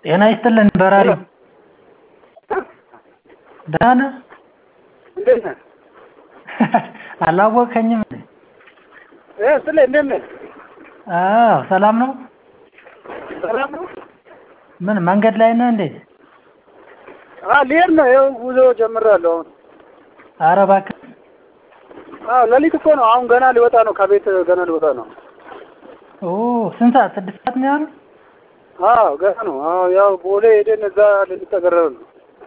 ጤና ይስጥልን በራሪ ደህና ነህ? እንዴት ነህ? አላወቅኸኝም እንዴ? እ ስለ እንዴት ነህ? አዎ ሰላም ነው? ሰላም ነው? ምን መንገድ ላይ ነህ እንዴ? አዎ ልሄድ ነው። ይኸው ጉዞ ጀምሬያለሁ አሁን። ኧረ እባክህ አዎ ሌሊት እኮ ነው። አሁን ገና ሊወጣ ነው። ከቤት ገና ሊወጣ ነው። ኦ ስንት ሰዓት? ስድስት ሰዓት ነው ያለው? አዎ ገና ነው። አዎ ያው ቦሌ ሄደን እዛ ልንጠገረር ነው።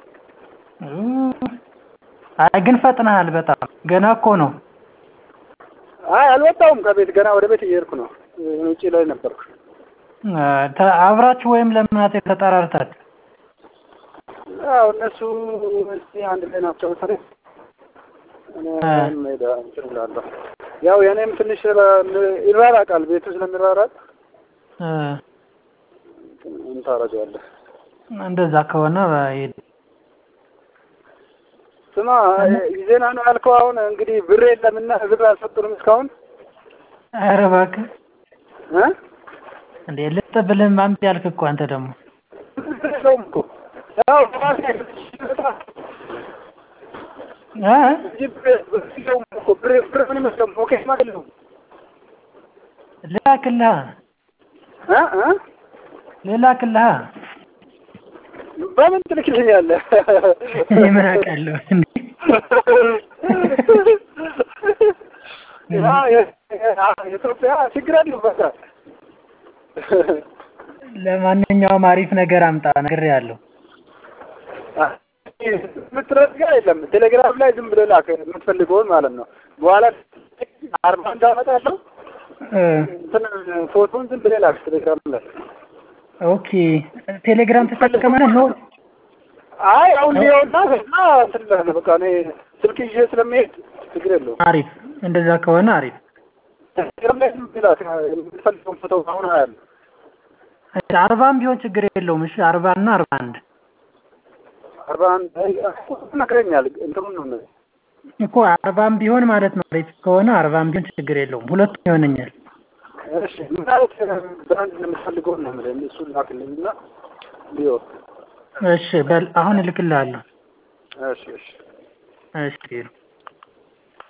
አይ ግን ፈጥነሃል በጣም ገና እኮ ነው። አይ አልወጣሁም ከቤት ገና ወደ ቤት እየሄድኩ ነው። ውጪ ላይ ነበርኩ። ተ- አብራችሁ ወይም ለምናት ተጠራርታችሁ? ያው እነሱ እስኪ አንድ ላይ ናቸው መሰለኝ። እኔ መሄድ እንትን እላለሁ። ያው የእኔም ትንሽ ስለ- ይራራቃል ቤቱ ስለሚራራቅ እ ምን ታደርገዋለህ? እንደዛ ከሆነ ሂድ። ስማ ዜና ነው ያልከው። አሁን እንግዲህ ብር የለምና ብር አልሰጡንም እስካሁን ኧረ እባክህ እ እንዴ ልጥ ብልህ ማምጥ ያልክ እኮ አንተ ደግሞ ብር የለውም እኮ ያው ራሴ እ እንጂ ብር ብር የለውም እኮ ብር ብር ምን ይመስለው ፖኬት ማለት ነው ልላክልሃ እ እ ልላክልሃ በምን ትልክልኛለህ? እኔ ምን አውቃለሁ እንዴ ያ የኢትዮጵያ ችግር አለው በቃ ለማንኛውም አሪፍ ነገር አምጣ ነግሬሃለሁ። የምትረዳ የለም ቴሌግራም ላይ ዝም ብለህ ላክ የምትፈልገውን ማለት ነው። በኋላ አርባ አንድ አመጣለሁ እ እንትን ፎቶን ዝም ብለህ ላክ ቴሌግራም ላይ። ኦኬ ቴሌግራም ትጠቀማለህ ነው? አይ አሁን ሊሆንና ከዛ እንትን እልሃለሁ በቃ እኔ ስልክ ይዤ ስለሚሄድ ችግር የለውም። አሪፍ እንደዛ ከሆነ አሪፍ። ቴሌግራም ላይ ዝም ብለህ ላክ የምትፈልገውን ፎቶ አሁን አያለሁ። እሺ አርባም ቢሆን ችግር የለውም። እሺ አርባ እና አርባ አንድ አርባ አንድ ነግረኛል እንትኑን ነው እነዚህ እኮ አርባም ቢሆን ማለት ነው። አሪፍ ከሆነ አርባም ቢሆን ችግር የለውም። ሁለቱም ይሆነኛል። እሺ ምን አይነት ብራንድ እንደምትፈልገው ነው የምልህ እሱን ላክልኝና ሊዮ እሺ በል አሁን እልክልሃለሁ። እሺ እሺ እሺ